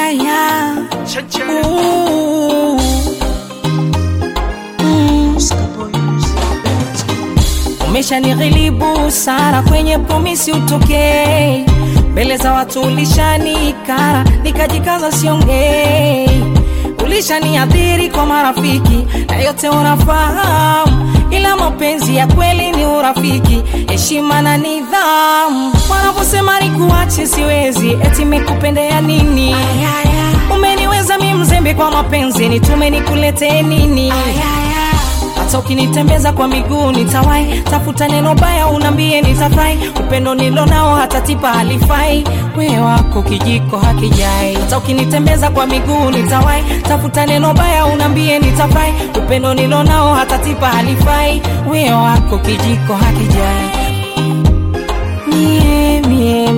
Ayaya. Ooh. Mm. Umeshanighilibu Sara, kwenye promisi utokei mbele za watu, ulishanikara nikajikaza siongei, ulishaniadhiri kwa marafiki na yote unafahamu, ila mapenzi ya kweli ni urafiki, heshima na nidhamu. Wanaposema nikuache siwezi, eti mekupendea nini? Umeniweza mi mzembe kwa mapenzi, nitume nikuletee nini? hata ukinitembeza kwa miguu nitawai, tafuta neno baya unambie nitafurahi, upendo nilo nao hata tipa halifai, we wako kijiko hakijai. Hata ukinitembeza kwa miguu nitawai, tafuta neno baya unambie nitafurahi, upendo nilo nao hata tipa halifai, we wako kijiko hakijai. Mie, mie,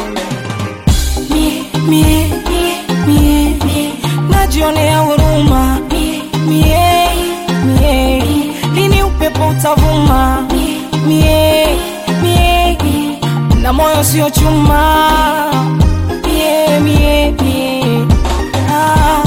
mie, mie, mie, mie, najionea huruma mie, mie, mie, lini upepo utavuma mie, mie, na moyo sio chuma mie, mie, mie, ah.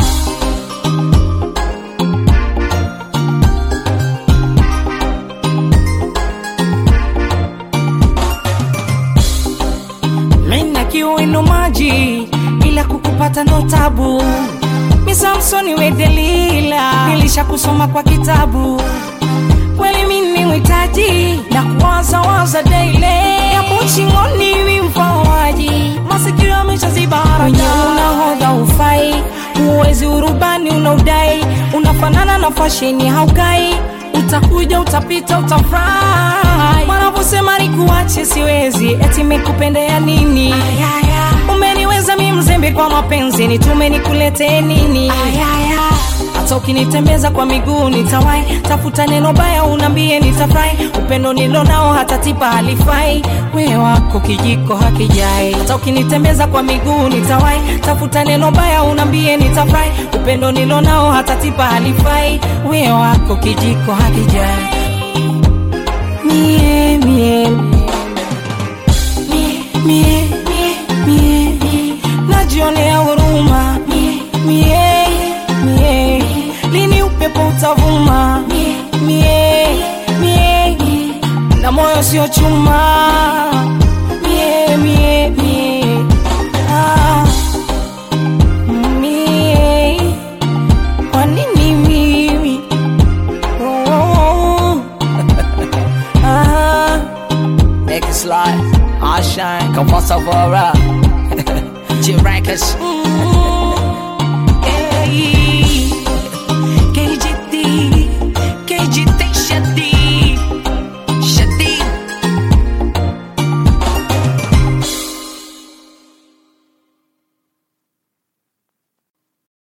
Mina kiwino maji ila kukupata ndo tabu. Mi Samsoni we Delila, nilisha kusoma kwa kitabu. Kweli mimi mwitaji na kuwaza waza daily, yapo shingoni wi mfawaji, masikio yameshaziba haraka. Unahodha ufai, uwezi urubani unaudai, unafanana na fasheni haukai utakuja utapita utafurahi wanavyosema nikuache siwezi eti mekupendea nini umeniweza mi mzembe kwa mapenzi nitume nikuletee nini hata ukinitembeza kwa miguu nitawai tafuta neno baya unambie nitafurahi upendo nilo nao hata tipa halifai we wako kijiko hakijai hata ukinitembeza kwa miguu nitawai tafuta neno baya unambie nitafurahi upendo nilo nao hata tipa halifai we wako kijiko hakijai mie, mie, mie, mie, mie, mie, najionea huruma mie, mie, mie, lini upepo utavuma mie, mie, mie, na moyo sio chuma mie, mie, mie, ah, mie, kwa nini mimi oh, oh, oh. ah. Make it slide, I shine, come on, Savara. G Records.